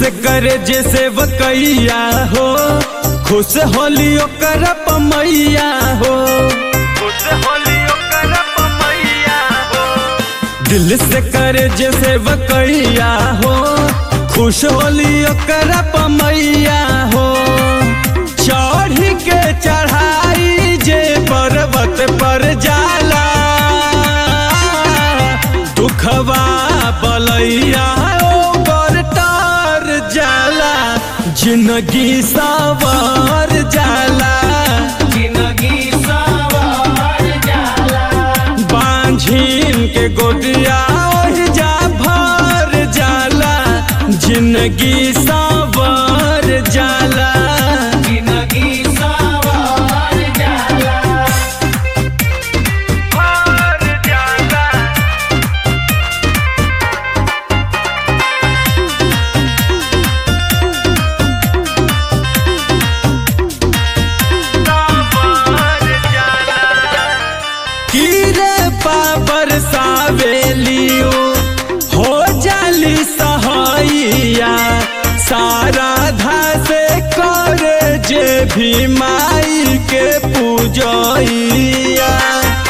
से करे जैसे वकैया हो खुश होली ओकर पमैया हो खुश होली ओकर पमैया हो दिल से करे जैसे वकैया हो खुश होली ओकर पमैया हो चढ़ी के चढ़ाई जे पर्वत पर जाला दुखवा बलैया ओकर तार जाला जिंदगी सवार जाला जिंदगी सवार जाला बांझिन के गोदिया ओहि जा भर जाला जिंदगी सवार जाला जिंदगी सवार जाला भर जाला कीरे पापर सावेलियो हो जाली सहाइया सारा धासे करे जे भी माई के पूजैया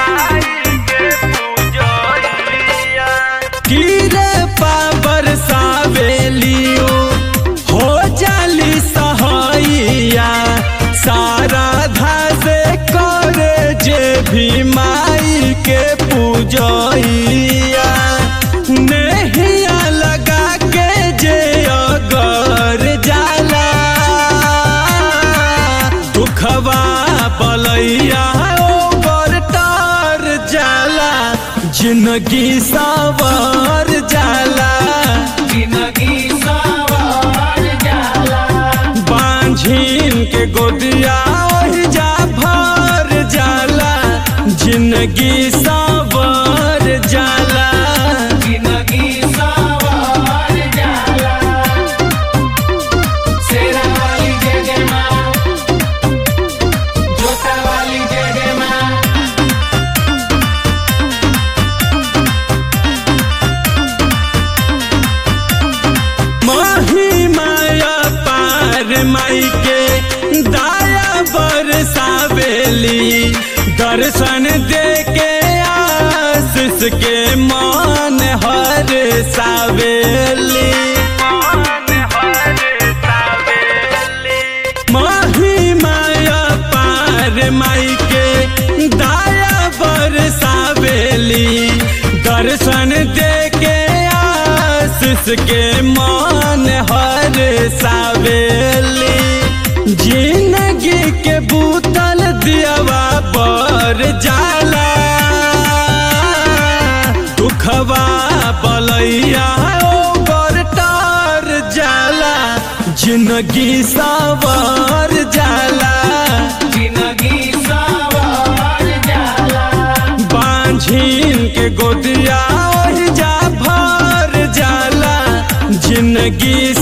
कीरे पापर सावेलियो हो जाली सहाइया सारा धासे करे जे भी माई के पूजैया नहिया लगा के जे अगर जाला दुखवा बलैया ओकर तार जाला जिंदगी सवार जाला जिंदगी सवार जाला बांझिन के गोदिया ओहि जा भर जाला जिंदगी सवार जाला जिंदगी सवार जाला शेरा वाली जय जय माँ जोता वाली जय जय माँ माही माया पार माई के दाया बरसावेली दर्शन दे के आशीष के मान हर सावेली माही माया पार माई के दाया बरसावेली दर्शन दे के आशीष के मान हर सावेली जिंदगी के बूतल दियावा पर जाला दुखवा बलैया ओकर तार जाला जिंदगी सवार जाला जिंदगी सवार जाला बांझिन के गोदिया ओहि जा भर जाला जिंदगी